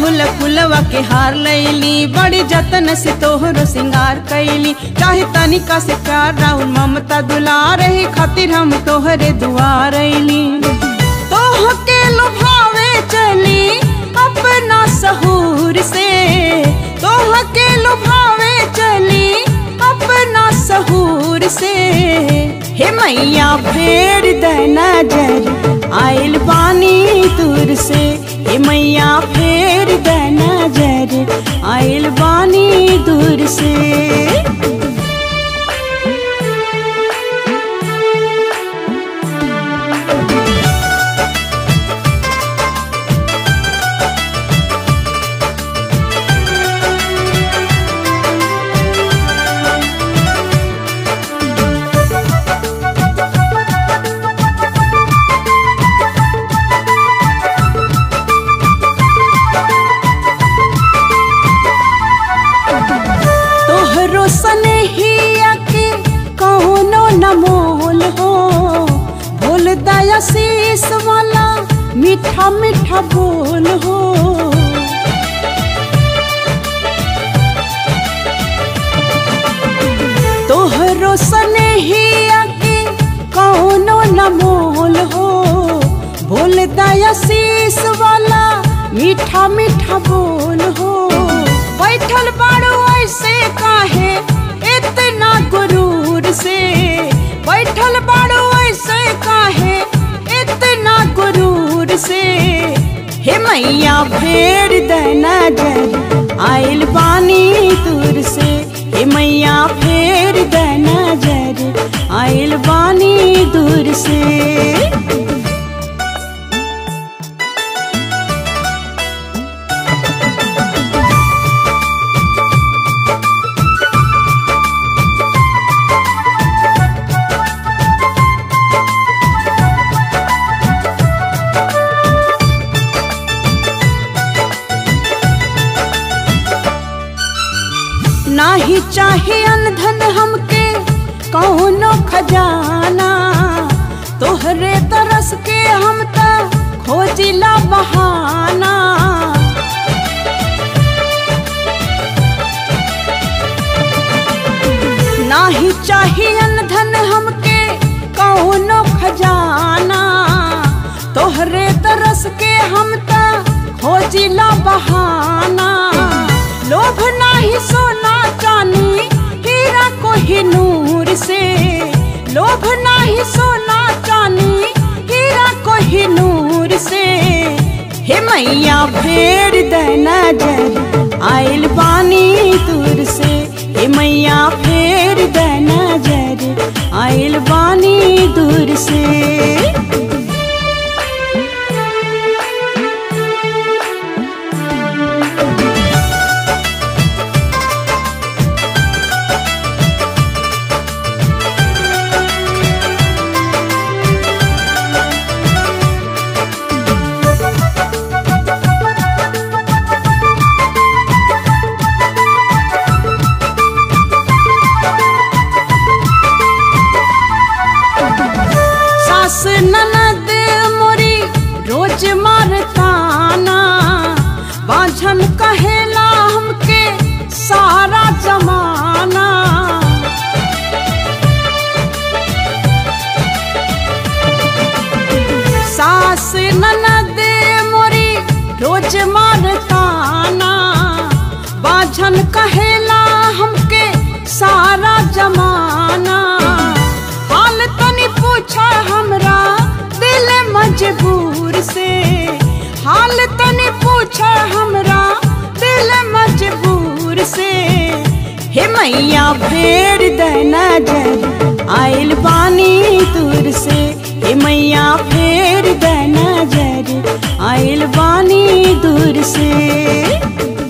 अड़हुल फुलवा के हार लैली बड़ी जतन से तोहरो सिंगार कैली चाहे तनिका से प्यार राउर ममता दुलार ही खातिर हम तोहरे दुआर अइली तोह के लुभावे चली अपना सहूर से तोह के लुभावे चली अपना सहूर से हे मैया फेर द नजर आइल बानी दूर से हे मैया फेर द नजर आइल बानी दूर से तोहरो सनेहिया के कौनो न मोल हो बोल दया शीस वाला मीठा मीठा बोल हो तोहरो सनेहिया के कौनो न मोल हो बोल दया शीस वाला मीठा मीठा बोल हो बैठल बाड़ू ऐसे काहे इतना गुरूर से बैठल बाड़ू ऐसे काहे इतना गुरूर से हे मैया फेर द नजर आइल बानी दूर से हे मैया फेर द नजर आइल बानी दूर से नाही चाहे अनधन हमके कौनो खजाना तोहरे तरस के हम त खोजिला बहाना नाही चाहे अनधन हमके कौनो खजाना तोहरे तरस के हम त खोजिला बहाना लोभ नाही सोना चानी हीरा को ही नूर से लोभ नाही सोना चानी हीरा को ही नूर से हे मैया फेर द नजर आइल बानी दूर से हे मैया फेर द नजर आइल बानी दूर से सास ननद मोरी रोज मारताना बाझन कहेला हमके सारा जमाना सास ननद मोरी रोज मारताना बाझन कहेला हमके सारा जमाना हाल तनी पूछा हमरा दिल मजबूर से हाल तनी पूछा हमरा दिल मजबूर से हे मैया फेर द नजर आइल बानी दूर से हे मैया फेर द नजर आइल बानी दूर से